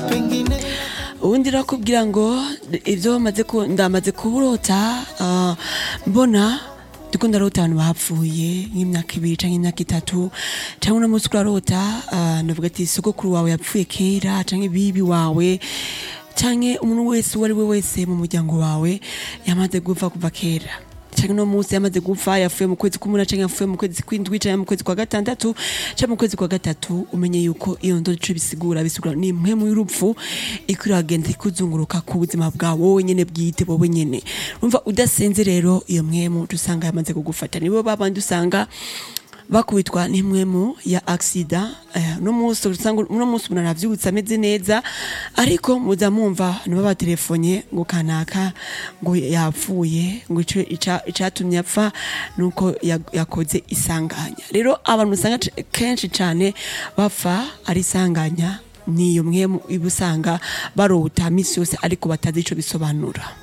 pengine ubundi rakubwira ngo ibyo bamaze ku- ndamaze kuburota ah, mbona ndiko ndarota abantu bapfuye nk'imyaka ibiri canke imyaka itatu canke uno munsi urarota ah, ndavuga ati sogokuru wawe yapfuye kera canke bibi wawe canke umuntu wese uwo ari we wese mu muryango wawe yamaze gupfa kuva kera canke uno munsi yamaze gupfa yapfuye mu kwezi k'umunani canke yapfuye mu kwezi kw'indwi canke mu kwezi kwa gatandatu canke mu kwezi kwa gatatu umenye yuko iyo ndo ico bisigura bisigura ni impwemu y'urupfu iko iragenda ikuzunguruka ku buzima bwawe wowe nyene bwite wowe nyene urumva udasenze rero iyo mwemu dusanga yamaze kugufata nibo babandi usanga bakubitwa n'impwemu ya aksida uno munsi usanga uno munsi umuntu aravyutse ameze neza ariko muza mumva nibo batelefonye ngo kanaka ngo yapfuye ngo ico ica- icatumye apfa nuko ya- yakoze isanganya rero abantu usanga c- kenshi cane bapfa ari isanganya niyo mwemu iba usanga barota misi yose ariko batazi ico bisobanura